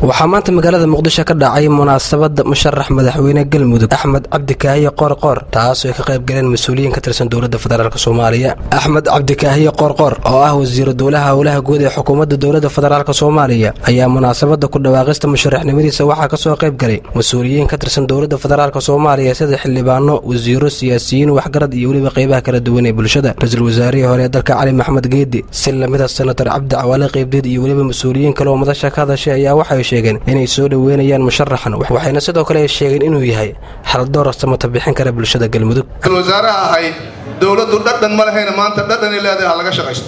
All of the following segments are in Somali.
waxaa maanta magaalada muqdisho ka dhacay munaasabada musharax madaxweyne galmudug axmed cabdikaahiye qoorqoor taasoo ay ka qayb galeen mas-uuliyiin ka tirsan dowladda federaalk soomaaliya axmed cabdikaahiye qoorqoor oo ah wasiiru dowlaha howlaha guud ee xukuumadda dowladda federaalk soomaaliya ayaa munaasabada ku dhawaaqista musharaxnimadiisa waxaa kasoo qayb galay mas-uuliyiin ka tirsan dowladda federaalk soomaaliya sida xildhibaano wasiiro siyaasiyiin waxgarad iyo weliba qeybaha kala duwan ee bulshada ra-iisul wasaarihii hore ee dalka cali maxmed geedi si lamida senator cabdi cawaale qeybdeed iyo weliba mas-uuliyiin kale oo madasha ka hadashay ayaa waxay sheegeen inay soo dhoweynayaan musharaxan waxayna sidoo kale sheegeen inuu yahay haldoor samata bixin kara bulshada galmudug wasaaraha ahayd dowladdu dhadhan ma lahayna maanta dhadhanay leedahay ha laga shaqaysto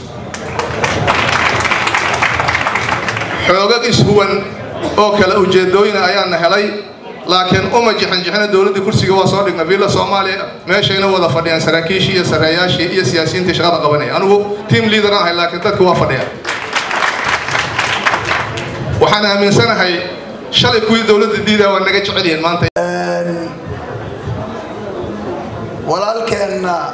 xoogag ishuwan oo kale ujeedooyina ayaana helay laakiin uma jixinjixina dowladdii kursiga waa soo dhigna villa soomaaliya meeshayna wada fadhiyaan saraakiishii iyo sareeyaashii iyo siyaasiyiintii shaqada qabanaya anigu tiam liader ahay laakiin dadku waa fadhiyaan waxaan aaminsanahay shalay kuwii dowladda diidaa waa naga jecel yihiin maanta walaalkeenna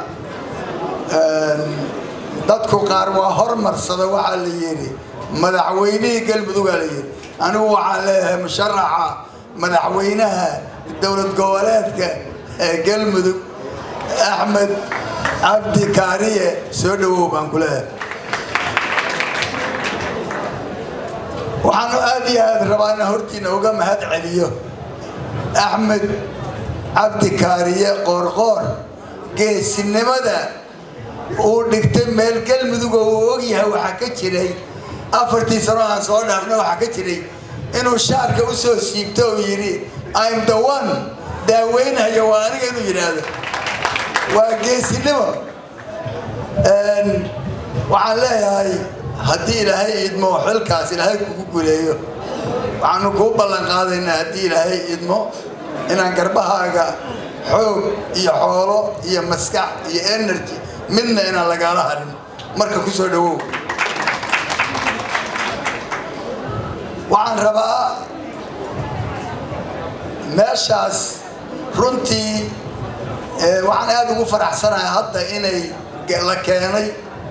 dadku qaar waa hormarsada waxaa la yidhi madaxweynihii galmudugaa la yidhi anigu waxaan leeyahay musharaxa madaxweynaha dowlad goboleedka ee galmudug axmed cabdi kaariye soo dhowow baan ku leeyahay waxaanu aad iyo aad rabaa inaan hortiina uga mahad celiyo axmed cabdi kaariye qoorqoor geesinimada uu dhigtay meel galmudug oo uu ogyahay waxaa ka jiray afartii sano aan soo dhaafna waxaa ka jiray inuu shaarka u soo siibto oo yidhi im the one daaweynhayo waa aniga inuu yidhaahdo waa geesinimo waxaan leeyahay haddii ilaahay idmo xilkaas ilaahay kugu guleeyo waxaanu kuu ballan qaadaynaa haddii ilaahay idmo inaan garbahaaga xoog iyo xoolo iyo maskax iyo energy midna inaan lagaala harin marka ku soo dhowow waxaan rabaa meeshaas runtii waxaan aada ugu faraxsanahay hadda inay la keenay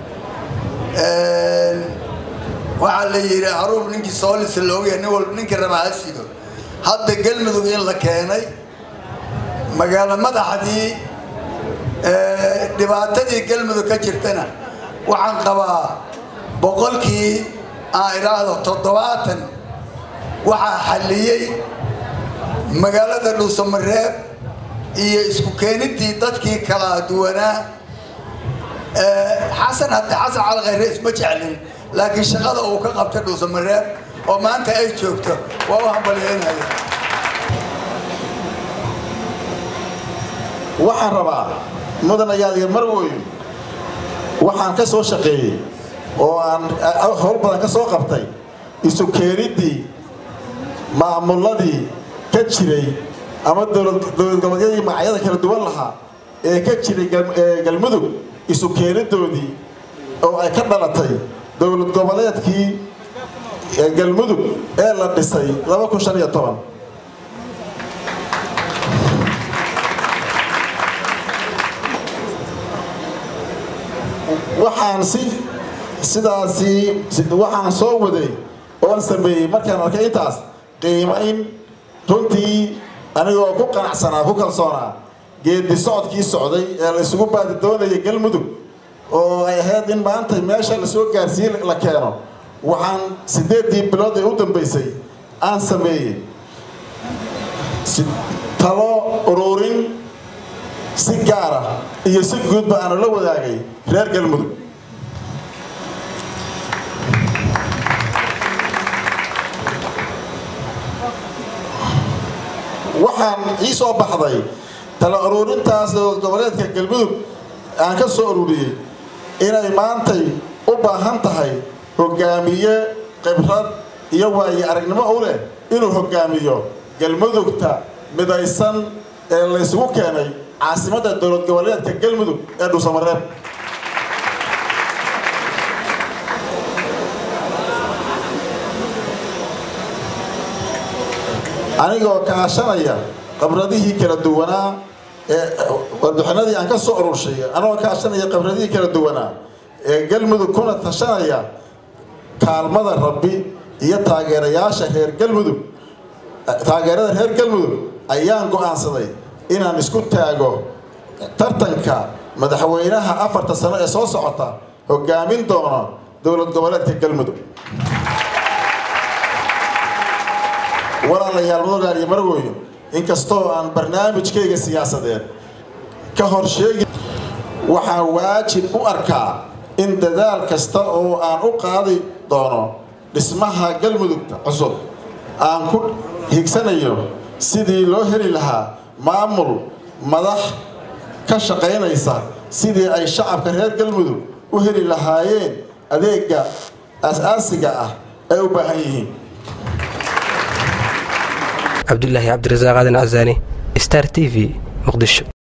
waxaa la yidhi aruur ninkii soolisa loogaya nin walba ninkii rabaa ha sido hadda galmudug in la keenay magaalo madaxdii dhibaatadii galmudug ka jirtana waxaan qabaa boqolkii aan idhaahdo toddobaatan waxaa xalliyey magaalada dhuusamareeb iyo isku keenidii dadkii kala duwanaa xasan hadde xasan cali khayre isma jeclin laakiin shaqada uu ka qabtay dhuusamareeb oo maanta ay joogto waa u hambalyeynaya waxaan rabaa mudanayaal iyo marwoy waxaan ka soo shaqeeyey oo aan howl badan ka soo qabtay isu keeniddii maamuladii ka jiray ama dowlad goboleedyadii magacyada kala duwan lahaa ee ka jiray galmudug isu keenidoodii oo ay ka dhalatay dowlad goboleedkii galmudug ee la dhisay waxaan si sidaasi waxaan soo waday oon sameeyey markaan arkay intaas qiimayn runtii anigoo ku qanacsanaa ku kalsoonaa geedi socodkii socday ee la isugu baadi doonayay galmudug oo ay ahayd in maanta meesha lasoo gaarsiin la keeno waxaan siddeeddii bilood ee u dambaysay aan sameeyey talo ururin si gaara iyo si guudba aanu la wadaagay reer galmudug waxaan ii soo baxday tala ururintaas goboleedka galmudug aan ka soo ururiyey inay maantay u baahan tahay hogaamiye khibrad iyo waaye aragnimo u leh inuu hogaamiyo galmudugta midaysan ee laysugu keenay caasimadda dowlad goboleedka galmudug ee dhuusamareeb anigoo kaashanaya khibradihii kala duwanaa ee warbixinadii aan ka soo ururshay anigoo kaashanaya khibradihii kala duwanaa ee galmudug kuna tashanaya kaalmada rabbi iyo taageerayaasha reer galmudug taageerada reer galmudug ayaan go'aansaday inaan isku taago tartanka madaxweynaha afarta sano ee soo socota hogaamin doono dowlad goboleedka galmudug walaalayaal mudagaal iyo marwooyin inkastoo aan barnaamijkayga siyaasadeed ka hor sheegi waxaan waajib u arkaa in dadaal kasta oo aan u qaadi doono dhismaha galmudugta cusub aan ku higsanayo sidii loo heli lahaa maamul madax ka shaqaynaysa sidii ay shacabka reer galmudug u heli lahaayeen adeega aas-aasiga ah ay u baahan yihiin cabdulaahi cabdirasaaq aadan casaani star t v muqdisho